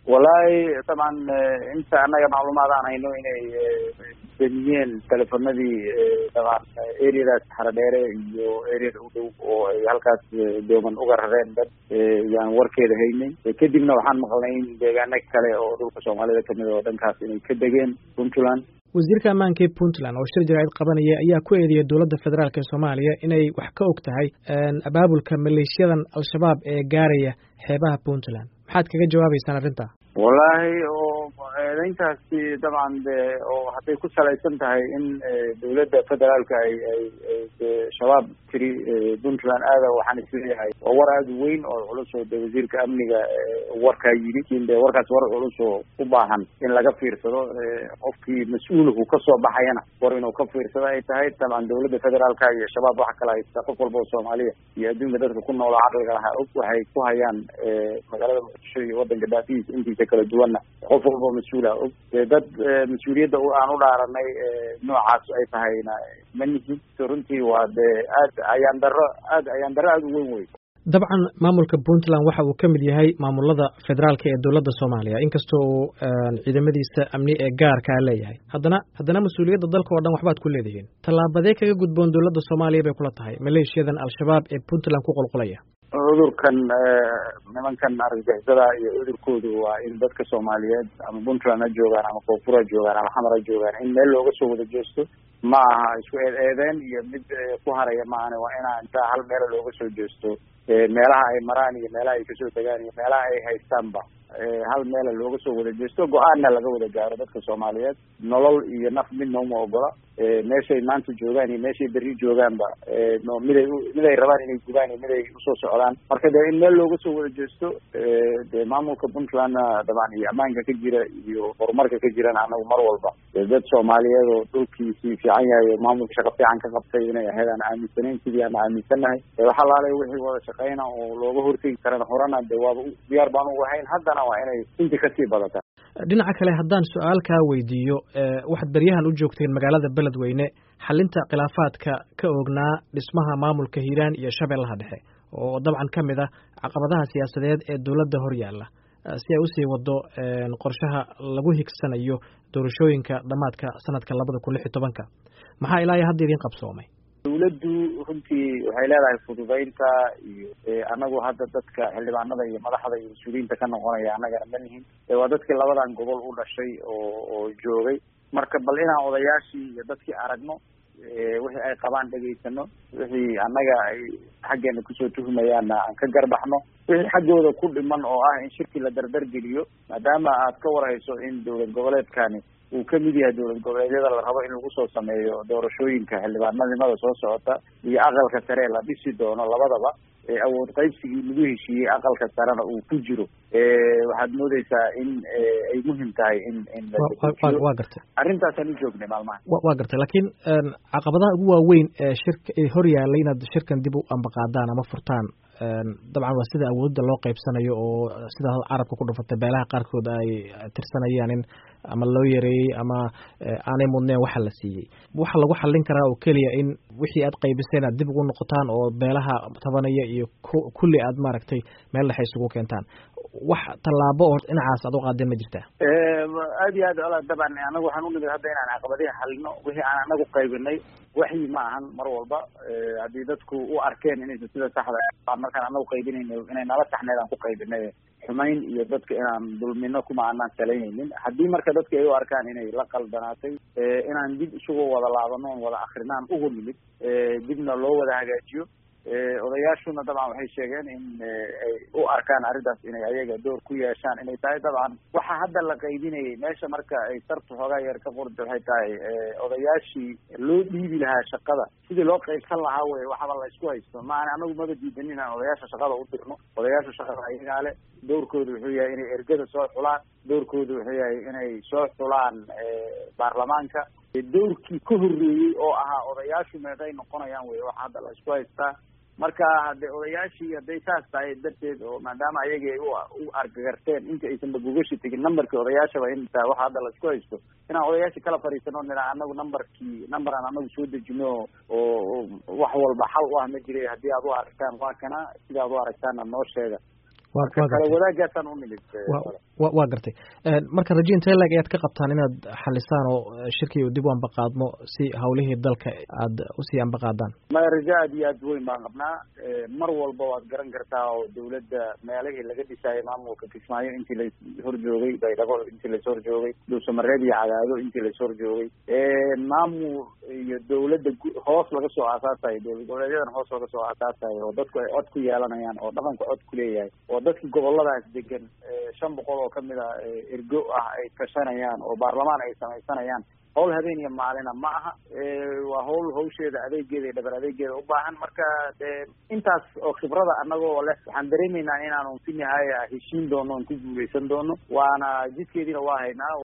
wallaahi dabcan inta annaga macluumaad aan hayno inay damiyeen telefonadii dabcan areadaas xaradheere iyo areada u dhow oo ay halkaas dooman uga rareen dad yaan warkeeda haynay kadibna waxaan maqlnay in deegaano kale oo dhulka soomaalida kamid oo dhankaas inay ka degeen puntland wasiirka ammaanka ee puntland oo shir jaraa'id qabanaya ayaa ku eedeeyay dowladda federaalk ee soomaaliya inay wax ka og tahay abaabulka maleeshiyadan al-shabaab ee gaaraya xeebaha puntland maxaad kaga jawaabeysaan arrinta wallaahi oo eedeyntaasi dabcan de oo hadday ku salaysan tahay in dowladda federaalka ay ay shabaab tiri puntland aada waxaan isleeyahay waa war aada u weyn oo culus oo de wasiirka amniga warkaa yidhi in de warkaas war culus oo u baahan in laga fiirsado qofkii mas-uulku kasoo baxayana war inuu ka fiirsado ay tahay dabcan dowladda federaalka iyo shabaab waxa kala haysta qof walba oo soomaaliya iyo adduunka dadka ku nooloo caqliga lahaa og waxay ku hayaan magaalada muqdisho iyo wadanka daafihiisa intiisa kala duwanna qof walba mas-uula og dee dad mas-uuliyadda aan u dhaaranay noocaas ay tahayna ma nihin runtii waa dee aad ayaan daro aad ayaan daro aada u weyn wey dabcan maamulka puntland waxa uu ka mid yahay maamulada federaalka ee dowladda soomaaliya inkastoo uu ciidamadiisa amni ee gaarkaa leeyahay haddana haddana mas-uuliyadda dalka oo dhan waxbaad ku leedihiin tallaabadee kaga gudboon dowladda soomaaliya bay kula tahay maleeshiyadan al-shabaab ee puntland ku qulqulaya cudurkan nimankan argagixisada iyo cudurkoodu waa in dadka soomaaliyeed ama puntland ha joogaan ama koonfur ha joogaan ama xamar ha joogaan in meel looga soo wada jeesto ma aha isku eed eedeen iyo mid ku haraya maahane waa inaa intaa hal meela looga soo jeesto meelaha ay maraan iyo meelaha ay kasoo degaan iyo meelaha ay haystaanba hal meela looga soo wada jeesto go-aanna laga wada gaaro dadka soomaaliyeed nolol iyo naf midna uma ogola meeshay maanta joogaan iyo meeshay berri joogaanba miday miday rabaan inay gubaan iyo miday usoo socdaan marka dee in meel looga soo wada jeesto dee maamulka puntlandna dabcan iyo ammaanka ka jira iyo horumarka ka jirana anagu mar walba dad soomaaliyeed oo dhulkiisii fiican yahay oo maamulka shaqo fiican ka qabtay inay ahayd aan aaminsanayn sidii aan aaminsannahay wax alaale wixii wada shaqeyna oo looga hortegi karana horena de waaba diyaar baan ugu ahayn haddana waa inay intii kasii badata dhinaca kale haddaan su-aal kaa weydiiyo waxaad beryahan u joogteen magaalada beledweyne xalinta khilaafaadka ka oognaa dhismaha maamulka hiiraan iyo shabeellaha dhexe oo dabcan ka mid ah caqabadaha siyaasadeed ee dowladda hor yaalla si ay usii wado qorshaha lagu higsanayo doorashooyinka dhammaadka sanadka labada kun lix iyo tobanka maxaa ilaa iyo hadda idiin qabsoomay dawladdu runtii waxay leedahay fududeynta iyo anagu hadda dadka xildhibaanada iyo madaxda iyo mas-uuliyiinta ka noqonaya annagana ma nihin waa dadkii labadan gobol u dhashay oo oo joogay marka bal inaan odayaashii iyo dadkii aragno wixii ay qabaan dhegaysano wixii annaga ay xaggeena kusoo tuhumayaanna aan ka garbaxno wixii xaggooda ku dhiman oo ah in shirkii la dardargeliyo maadaama aad ka warhayso in dowlad goboleedkani uu ka mid yahay dowlad goboleedyada la rabo in lagu soo sameeyo doorashooyinka xildhibaanadnimada soo socota iyo aqalka sare la dhisi doono labadaba awood qaybsigii lagu heshiiyey aqalka sarena uu ku jiro waxaad moodeysaa in ay muhim tahay in in wa gartay arrintaasaan u joognay maalmaha wa gartay laakiin caqabadaha ugu waaweyn ee shirka ee hor yaallay inaad shirkan dib u ambaqaadaan ama furtaan dabcan waa sida awoodda loo qaybsanayo oo sida carabka ku dhufatay beelaha qaarkood ay tirsanayaan in ama loo yareeyey ama aanay mudneen waxa la siiyey waxa lagu xallin karaa oo keliya in wixii aad qaybiseen aad dib ugu noqotaan oo beelaha tabanaya iyo kulli aad maaragtay meel dhexe isugu keentaan wax tallaabo oo dhinacaas aad u qaadeen ma jirtaa aad iyo aad ala dabcan anagu waxaan unimid hadda inaan caqabadihi xalino wixii aan anagu qaybinay waxyi ma ahan mar walba haddii dadku u arkeen inaysan sida saxda markaan anagu qaybinayna inay nala saxneed aan ku qaybinay xumayn iyo dadka inaan dulmino kuma aanaan salaynaynin haddii marka dadka ay u arkaan inay la qaldanaatay inaan dib isugu wada laabano on wada akrinaan ugu nimid dibna loo wada hagaajiyo odayaashuna dabcan waxay sheegeen in ay u arkaan arrintaas inay ayaga door ku yeeshaan inay tahay dabcan waxa hadda la qaybinayay meesha marka ay sartu xoogaa yar ka qorda waxay tahay odayaashii loo dhiibi lahaa shaqada sidii loo qaybsan lahaa wey waxaba la isku haysto maana anagu maba diidanin inaan odayaasha shaqada u dirno odayaasha shaqada ayagaa le doorkooda wuxuu yahay inay ergada soo xulaan doorkooda wuxuu yahay inay soo xulaan baarlamaanka doorkii ka horreeyey oo ahaa odayaashu meeday noqonayaan wey waxa hadda la isku haystaa marka hade odayaashii hadday saas tahay darteed oo maadaama ayagii ay u argagarteen inta aysanba gogashi tegin numberkii odayaashaba in taa waxa hadda la isku haysto inaan odayaashii kala fariisano nina anagu numberkii number aan anagu soo dejino oo wax walba xal u ah ma jiray haddii aad u aragtaan waa kana sida ad u aragtaana noo sheega kale wadaagaasaan u nimid wa waa gartay marka raje intee leeg ayaad ka qabtaan inaad xalisaan oo shirkii dib u ambaqaadmo si hawlihii dalka aad usii ambaqaadaan maya raje aad iyo aad weyn baan qabnaa mar walba waad garan kartaa oo dawladda meelihii laga dhisaayo maamulka kismaayo intii lais horjoogay baydhabo intii lais horjoogay dhuusamareeb iyo cadaado intii lais horjoogay maamul iyo dawladda hoos laga soo aasaasayo dowlad goboleedyadan hoos laga soo aasaasayo oo dadku ay cod ku yeelanayaan oo dhaqanku cod ku leeyahay oo dadki goboladaas degan shan boqol oo kamid a ergo ah ay tashanayaan oo baarlamaan ay samaysanayaan hawl habeen iyo maalina ma aha waa hawl hawsheeda adeegeeda iyo dhabar adeegeeda u baahan marka intaas oo khibrada anagoo leh waxaan dareemeynaa inaanu si nihaaya heshiin doono on ku guuleysan doono waana jidkeediina waa haynaa